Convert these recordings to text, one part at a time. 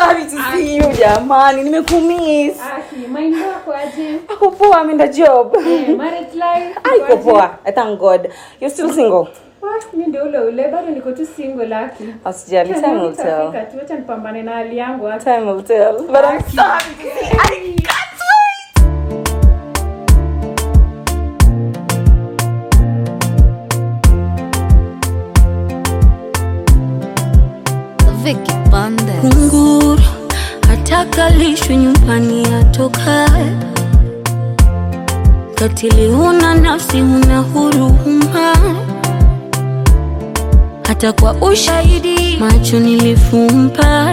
sorry to see you jamani nimekumiss mind wako aje ako poa ameenda job Eh, marriage life aiko poa i thank god you're still single Ah, mi ndio ule ule bado niko tu single laki usijali time will tell Nitafika tu acha nipambane na hali yangu hapa. time will tell but i'm sorry to see i can't wait Vicky Bandes. kunguru hatakalishwi nyumbani atokae katili huna nafsi huna huruma hata kwa ushahidi macho nilifumba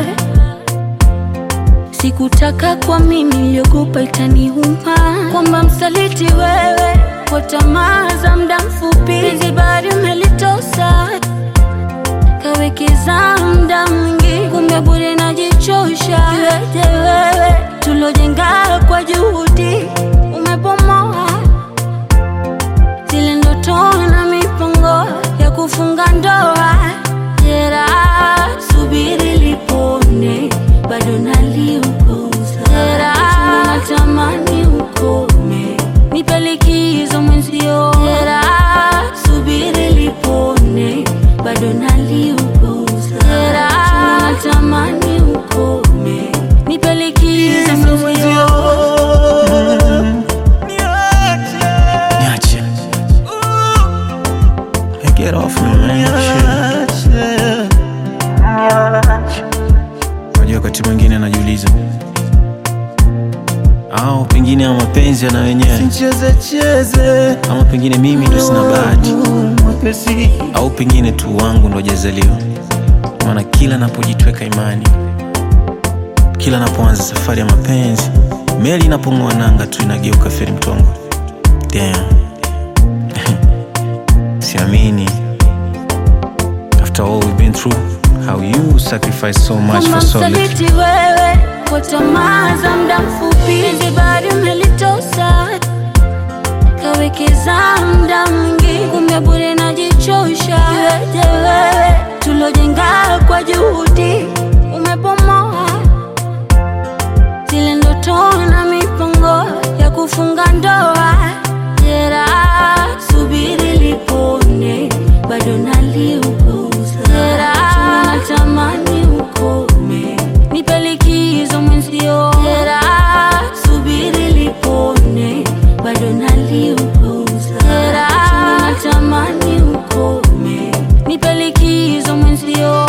sikutaka kwa mimi iliogopa itaniuma kwamba msaliti wewe kwa tamaa za mda mfupi zibari umelitosa kawekeza muda mwingi, kumbe bure najichosha. Iweje wewe tulojenga kwa juhudi umebomoa zile ndoto na mipango ya kufunga ndoa. Jeraha subiri lipone, bado naliuguza. Jeraha natamani ukome, nipe likizo mwenzio. Jeraha subiri lipone, bado naliuguza. Jeraha natamani ukome, nipe likizo mwenzio. Niache. Hey, get off me, man. Shit. Unajua wakati mwingine najiuliza au pengine ya mapenzi yana wenyewe Cheze cheze ama pengine mimi ndo sina bahati mwepesi au pengine tu wangu ndo jazaliwa maana kila napojitweka imani kila napoanza safari ya mapenzi meli inapong'oa nanga tu inageuka feri mtongo Damn. siamini after all we've been through how you sacrifice so much Kama for so little msaliti wewe kwa tamaa za muda mfupi, zibari umelitosa kawekeza muda mwingi, kumbe bure najichosha. Iweje wewe tulojenga kwa juhudi umebomoa zile ndoto na mipango ya kufunga ndoa. Jeraha subiri lipone, bado naliuguza. Jeraha natamani ukome, nipe likizo mwenzio. Jeraha subiri lipone, bado naliuguza. Jeraha natamani ukome, nipe likizo mwenzio.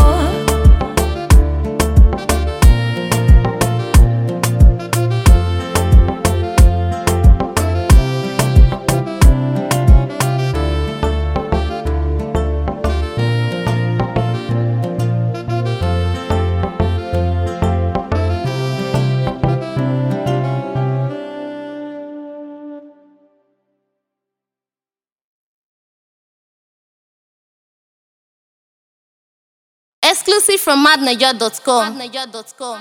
Exclusive from madniger.com.